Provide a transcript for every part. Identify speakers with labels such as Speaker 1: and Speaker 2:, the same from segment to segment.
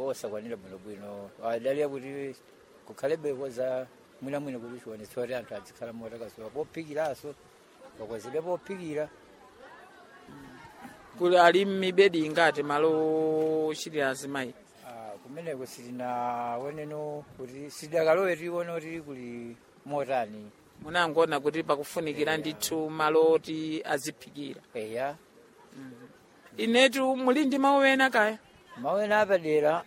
Speaker 1: mtengo osakwanira bwinobwino adaliya kuti kukhalebeko za mwinamwina kuti chionetsa kuti anthu adzikhala motakasuka pophikiraso pakwazidwa pophikira
Speaker 2: kuli ali mibedi ingati malo ochitira azimayi
Speaker 1: Ah, kumeneko sitinaoneno kuti sitikalowe tione kuti kuli motani
Speaker 2: munangoona kuti pakufunikira ndithu malo oti aziphikira
Speaker 1: eya
Speaker 2: inetu muli ndi mawu ena kaya
Speaker 1: mawena apadera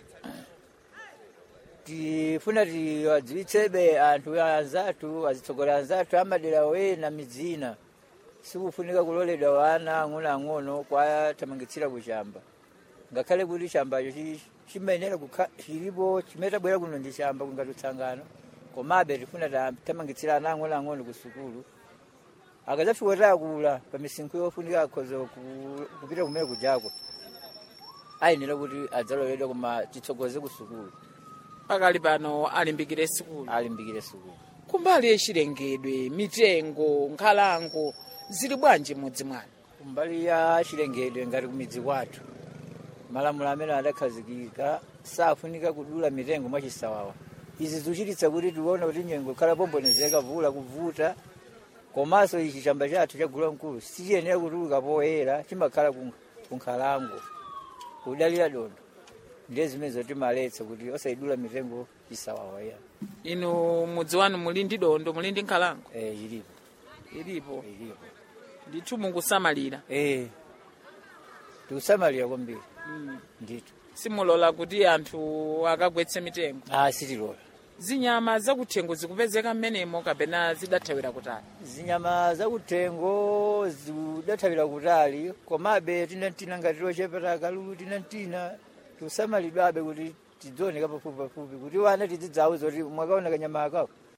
Speaker 1: tifuna tiwadziwitsebe anthu anzathu azitsogolera anzathu amadera wena midzina sikufunika kuloledwa wana ang'onoang'ono kwathamangitsira kuchamba ngakhale kuti chambacho chi- chimayenera kukha- chilipo chimetabwera kuno ndi chamba kungati utsangano komabe tifuna tamangitsira ana ang'onoang'ono ku sukulu akadzafika takula pa misinkhu yofunika akhoza ku- kupita kumene kujako ayenera kuti adzaloledwa koma titsogoze ku sukulu
Speaker 2: pakali pano alimbikire sukulu
Speaker 1: alimbikire sukulu
Speaker 2: kumbali yachilengedwe mitengo nkhalango zili bwanji mudzi mwanu
Speaker 1: kumbali ya chilengedwe ngati kumidzi kwathu malamulo amene adakhazikika safunika kudula mitengo mwachisawawa izi zikuchititsa kuti tione kuti nyengo ikhala pombonezeka vula kuvuta komanso ichi chamba chathu cha gulu mkulu sichiyenera kutuluka poyera chimakhala ku- ku nkhalango kudalira dondo ndiye zimene zotimaletsa kuti osayidula mitengo chisawawa ya
Speaker 2: inu mudzi wanu muli ndi dondo muli ndi nkhalango
Speaker 1: eh ilipo
Speaker 2: ilipo
Speaker 1: ilipo
Speaker 2: ndithu mukusamalira
Speaker 1: eh tikusamalira kwambiri
Speaker 2: mm.
Speaker 1: ndithu
Speaker 2: simulola kuti anthu akagwetse mitengo
Speaker 1: ah sitilola
Speaker 2: zinyama zakuthengo zikupezeka mmenemo kapena zidathawira kutali
Speaker 1: zinyama zakuthengo zidathawira kutali komabe tinantina ngati tochepera akalulu tinantina tikusamalidwabe kuti tidzioneka pafupi pafupi kuti wana tidzidzawo zoti mwakaona kanyama akawo